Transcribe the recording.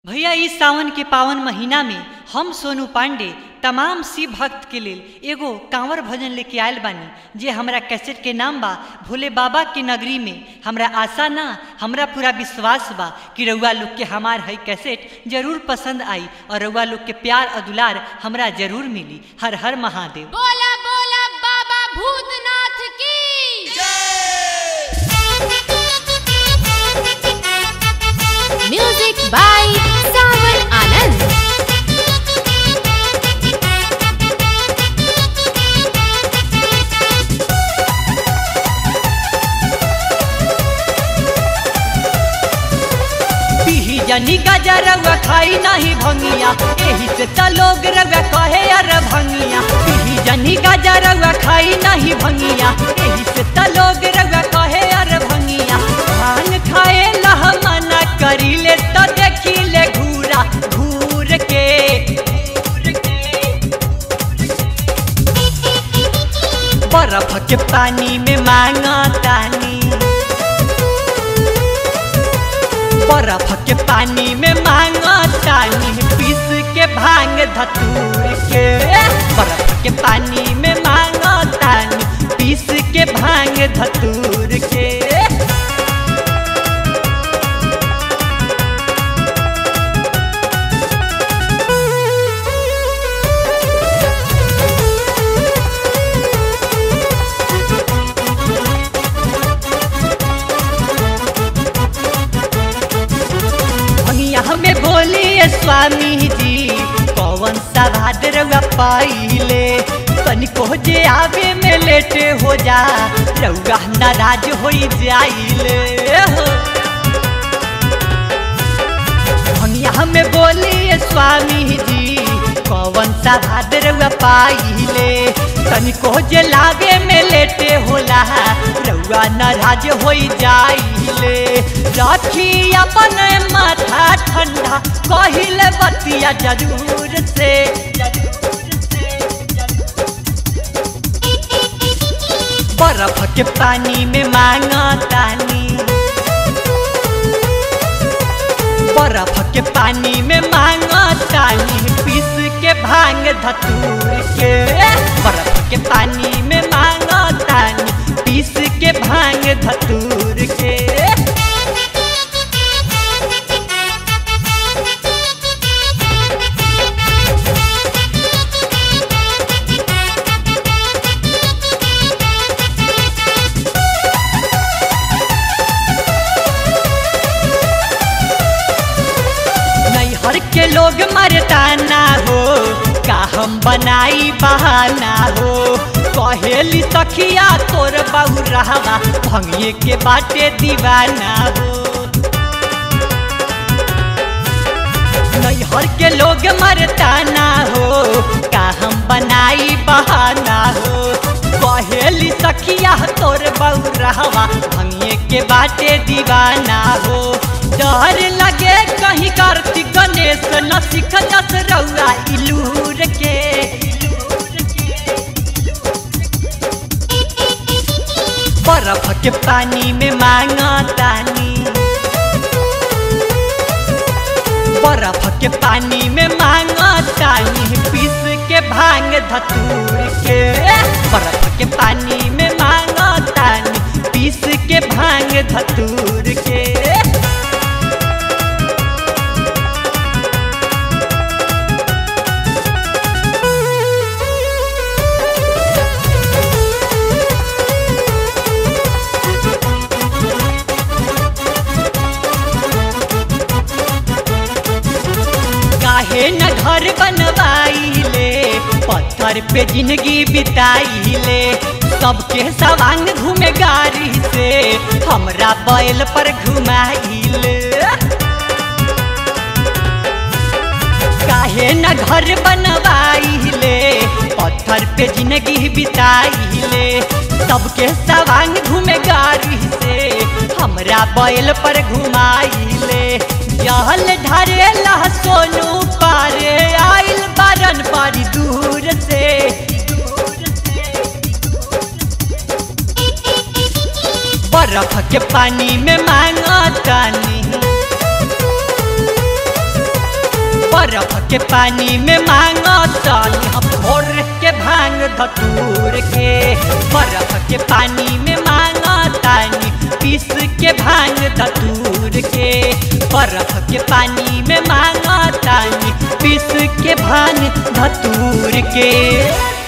भैया इस सावन के पावन महीना में हम सोनू पांडे तमाम शिव भक्त के लेल एगो कांवर भजन लेके आयल बानी जे हमरा कैसेट के नाम बा भोले बाबा के नगरी में हमरा आशा ना हमरा पूरा विश्वास बा कि रउआ लोग के हमार है कैसेट जरूर पसंद आई और रउआ लोग के प्यार और दुलार हमरा जरूर मिली हर हर महादेव बोला बोला बाबा भूतनाथ की म्यूजिक बाय सावन आनंद पीही जनी गजा रउआ खाई नाही भंगिया एही से त लोग रउआ कहे अर भंगिया पीही जनी गजा रउआ खाई नाही भंगिया एही से त लोग रउआ कहे अर भंगिया भांग खाए लह मना करीले त देखिले घूरा घूर के घूर के बर्फ के पानी में मांगा तानी बर्फ के पानी में मांगा तानी पीस के भांग धतूर के बर्फ के पानी में मांगा तानी पीस के भांग धतूर के भंगिया में बोलिए स्वामी जी कौन सा भाद रउआ पाइले तनिको जे आवे में लेटे हो जा रउआ नाराज हो जाइले हो भंगिया में बोलिए स्वामी जी कौन सा भाद रउआ पाइले तनिको जे लागे में लेटे होला रउआ नाराज हो जाइले रखी अपन माथा ठंडा कहिले बतिया जरूर से बर्फ के पानी में मांगा तानी बर्फ के पानी में मांगा तानी पीस के भांग धतूर के बर्फ के पानी में मांगा तानी पीस के भांग धतूर के नैहर के लोग मरता ना हो का हम बनाई बहाना हो कहेली सखिया तोर बहु रहवा भंगिए के बाटे दीवाना हो नैहर के लोग मरता ना हो का हम बनाई बहाना हो कहेली सखिया तोर बहु रहवा भंगिए के बाटे दीवाना हो डर लगे कहीं कार्तिक गणेश न सिख जस रउआ इलूर के बर्फ के पानी में मांगा तानी बर्फ के पानी में मांगा तानी पीस के भांग धतूर के बर्फ के पानी में मांगा तानी पीस के भांग धतूर के काहे न घर बनवाइले पत्थर पे जिंदगी बिताइले सबके सवांग घूमे गाड़ी से हमरा बैल पर घुमाइले काहे न घर बनवाइले पत्थर पे जिंदगी बिताइले सबके सवांग घूमे गाड़ी से हमरा बैल पर घुमाइले जहल ढरे लह सोनू पारे आइल बारन बड़ी दूर से बर्फ के पानी में मांगा तानी बर्फ के पानी में मांगो तानी हम भोर के भांग धतूर के बर्फ के पानी में मांगो तानी पीस के भांग धतूर के बर्फ के पानी में मांगो तानी पीस के भांग धतूर के